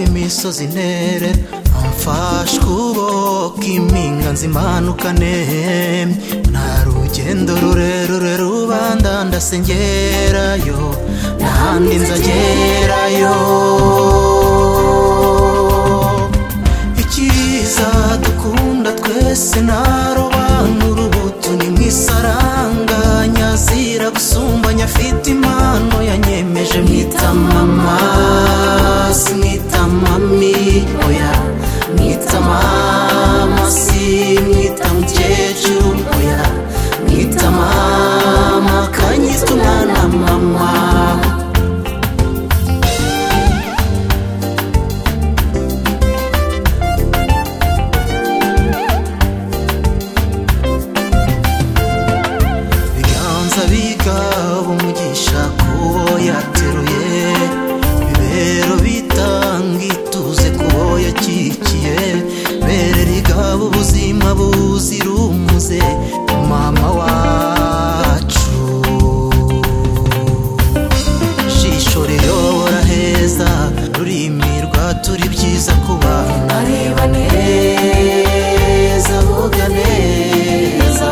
imisozi intere amfashe ukuboko impinga nzimanukane nta rugendo rurerure rubanda ndasengerayo ntahandi nzagerayo icyiza dukunda twese ntarobanura urubuto ni mu isaranganya zira gusumbanya afite impano yanyemeje mwita mama si mwita mami oya mwita mama si mwita mukecuru oya mwita mama kanyitwa umwana mama ibiganza bigaba umugisha kubo yateruye ibibero bitanga ituze kubo yakikiye bere rigaba ubuzima buzira umuze mama wacu ijisho riyobora heza rurimi rwaturi byiza ku bantu areba neza avuga neza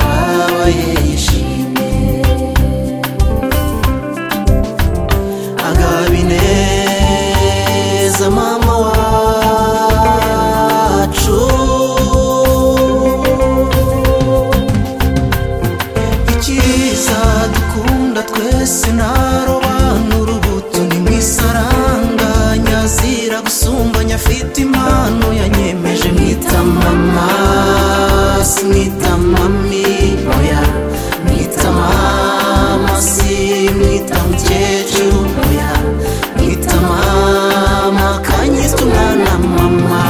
abaye yishimye agabi neza mama wacu icyiza dukunda twese ntarobanura ubuto ni mu isaranganya zira gusumbanya afite impano yanyemeje mwita mama si mwita mami oya mwita mama si mwita mukecuru oya mwita mama kanyitwa umwana mama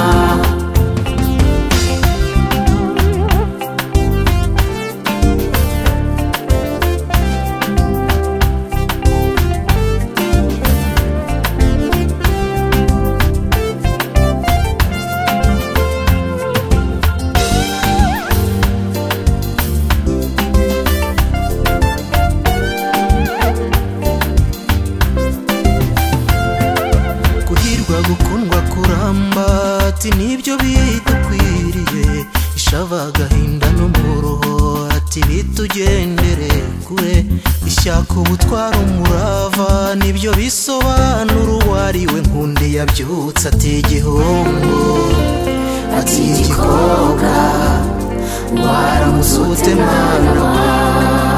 guhirwa gukundwa kuramba ati nibyo bidukwiriye ishava agahinda n'umuruho ati bitugendere kure ishyaka ubutwara umurava nibyo bisobanura uwo ari we nkundi yabyutse ati igihombo ati igikobwa waramutse ute mwana wanjye